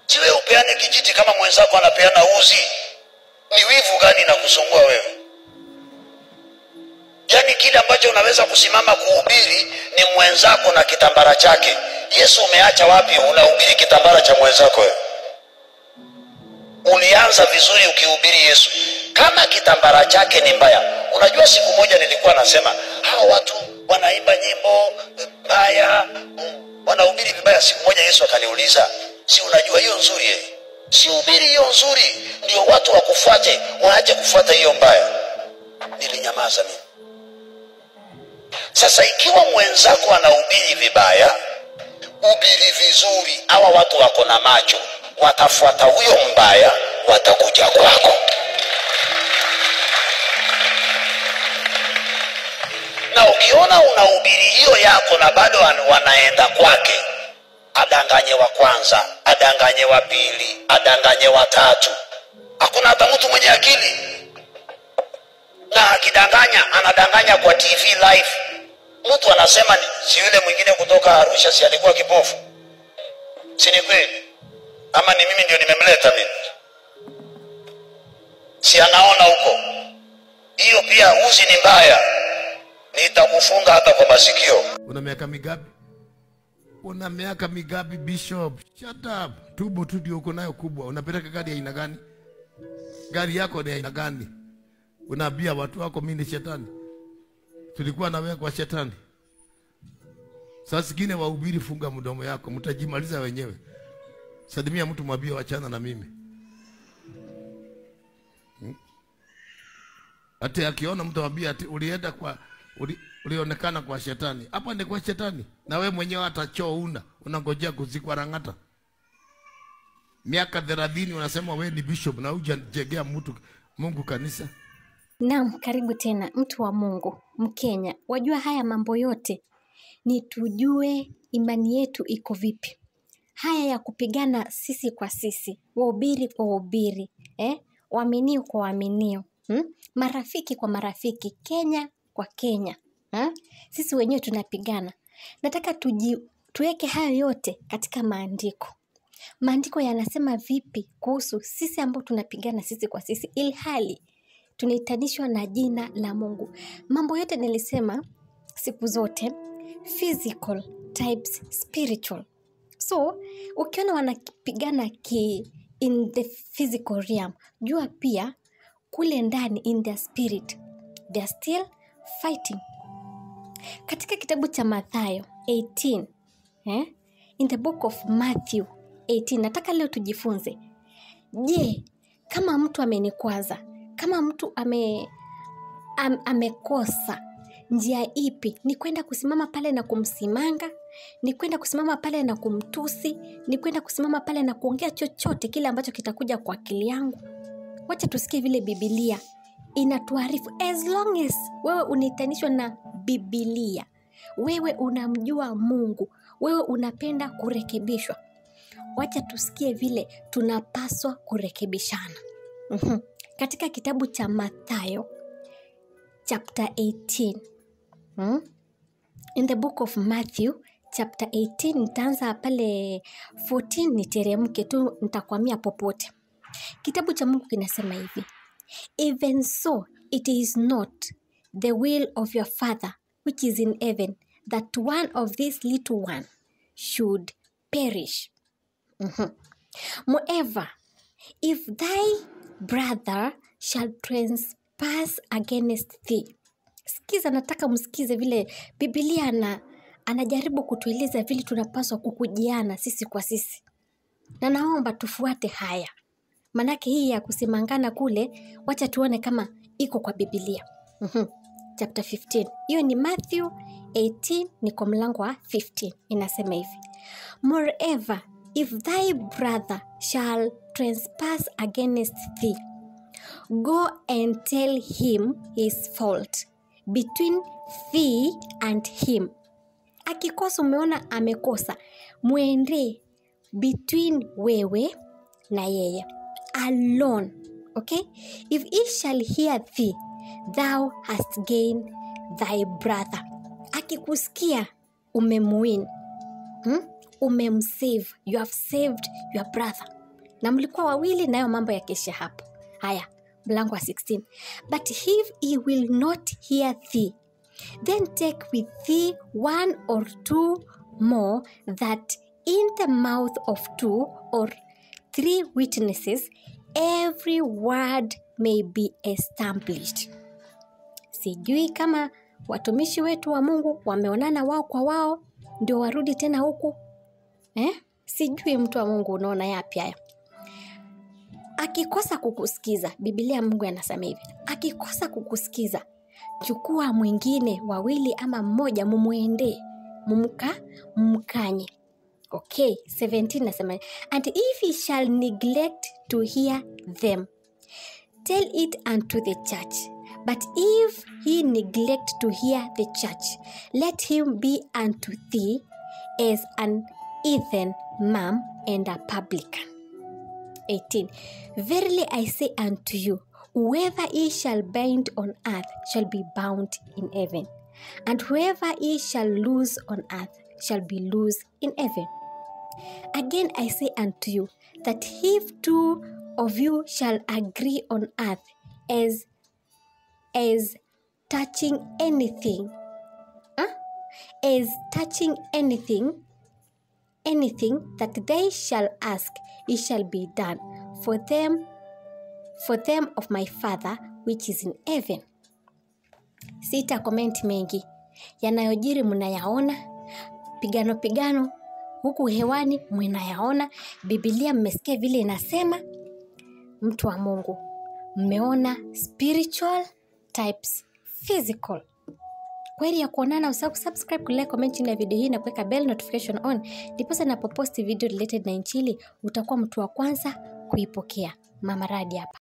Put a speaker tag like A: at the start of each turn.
A: siwe upeane kijiti kama mwenzako anapeana uzi ni wivu gani na kusumbua wewe yaani kile ambacho unaweza kusimama kuhubiri ni mwenzako na kitambara chake yesu umeacha wapi unahubiri kitambara cha mwenzako wewe ulianza vizuri ukihubiri yesu kama kitambara chake ni mbaya unajua siku moja nilikuwa nasema hawa watu wanaimba nyimbo mbaya wanahubiri vibaya siku moja yesu akaniuliza si unajua hiyo nzuri eh? si hubiri hiyo nzuri ndio watu wakufuate waache kufuata hiyo mbaya nilinyamaza mimi sasa ikiwa mwenzako anahubiri vibaya hubiri vizuri hawa watu wako na macho watafuata huyo mbaya watakuja kwako na ukiona unahubiri hiyo yako na bado wan- wanaenda kwake adanganye wa kwanza adanganye wa pili adanganye wa tatu hakuna hata mtu mwenye akili na akidanganya anadanganya kwa tv live mtu anasema ni- si yule mwingine kutoka arusha si alikuwa kipofu si ni kweli ama ni mimi ndio nimemleta mimi si anaona huko hiyo pia uzi ni mbaya nitakufunga hata kwa masikio
B: una miaka migapi una miaka migapi bishop shut up tubo tu ndio uko nayo kubwa unapeleka gari ya aina gani gari yako ni ya aina gani unaambia watu wako mi ni shetani tulikuwa na wewe kwa shetani saa zingine wahubiri funga mdomo yako mtajimaliza wenyewe salimia mtu mwambie wachana na mimi Hmm? ati akiona mtu mwambie ati ulienda kwa uli, ulionekana kwa shetani hapa ni kwa shetani na we mwenyewe hata choo una unangojea kuzikwa rang'ata miaka thelathini unasema we ni bishop na hujajegea mtu mungu kanisa
C: Naam, karibu tena mtu wa Mungu, Mkenya. Wajua haya mambo yote ni tujue imani yetu iko vipi. Haya ya kupigana sisi kwa sisi, wahubiri kwa wahubiri, eh? waaminio kwa waaminio, hmm? marafiki kwa marafiki, Kenya kwa Kenya, ha? sisi wenyewe tunapigana. Nataka tuji, tuweke hayo yote katika maandiko. Maandiko yanasema vipi kuhusu sisi ambao tunapigana sisi kwa sisi, ilhali tunahitanishwa na jina la Mungu. Mambo yote nilisema siku zote physical types spiritual. So ukiona wanapigana ki in the physical realm, jua pia kule ndani in their spirit they are still fighting. Katika kitabu cha Mathayo 18 eh? in the book of Matthew 18 nataka leo tujifunze je kama mtu amenikwaza kama mtu ame, am, amekosa njia ipi ni kwenda kusimama pale na kumsimanga ni kwenda kusimama pale na kumtusi ni kwenda kusimama pale na kuongea chochote kile ambacho kitakuja kwa akili yangu wacha tusikie vile bibilia inatuarifu as long as wewe unaitanishwa na bibilia wewe unamjua mungu wewe unapenda kurekebishwa wacha tusikie vile tunapaswa kurekebishana mm-hmm. katika kitabu cha mathayo chapter 18 hmm? in the book of matthew chapter 18 nitaanza pale 14 niteremke tu nitakwamia popote kitabu cha mungu kinasema hivi even so it is not the will of your father which is in heaven that one of these little one should perish Mhm. Moreover, if thy brother shall trespass against thee. Sikiza, nataka msikize vile Biblia ana, anajaribu kutueleza vile tunapaswa kukujiana sisi kwa sisi, na naomba tufuate haya, manake hii ya kusimangana kule, wacha tuone kama iko kwa Biblia. Mhm. Chapter 15 hiyo ni Matthew 18, ni kwa mlango wa 15, inasema hivi Moreover, if thy brother shall trespass against thee, go and tell him his fault between thee and him. Akikosa, umeona amekosa, mwende between wewe na yeye alone. Okay? If he shall hear thee, thou hast gained thy brother. Akikusikia umemuwin hmm? umemsave you have saved your brother na mlikuwa wawili nayo mambo yakiisha hapo haya mlango wa 16 but if he will not hear thee then take with thee one or two more that in the mouth of two or three witnesses every word may be established sijui kama watumishi wetu wa mungu wameonana wao kwa wao ndio warudi tena huku eh? sijui mtu wa mungu unaona yapi haya akikosa kukusikiza bibilia mungu anasema hivi akikosa kukusikiza chukua mwingine wawili ama mmoja mumwendee mumka mumkanye okay 17 nasema and if he shall neglect to hear them tell it unto the church but if he neglect to hear the church let him be unto thee as an heathen man and a publican 18 Verily I say unto you, whoever ye shall bind on earth shall be bound in heaven, and whoever ye shall loose on earth shall be loosed in heaven. Again I say unto you, that if two of you shall agree on earth as as touching anything, huh? as touching anything anything that they shall ask it shall be done for them for them of my father which is in heaven sita komenti mengi yanayojiri mnayaona pigano pigano huku hewani mnayaona bibilia mmesikia vile inasema mtu wa mungu mmeona spiritual types physical kweli ya kuonana usahau kusubscribe kulike comment chini ya video hii na kuweka bell notification on ndiposa napoposti video related na inchili utakuwa mtu wa kwanza kuipokea mama radi hapa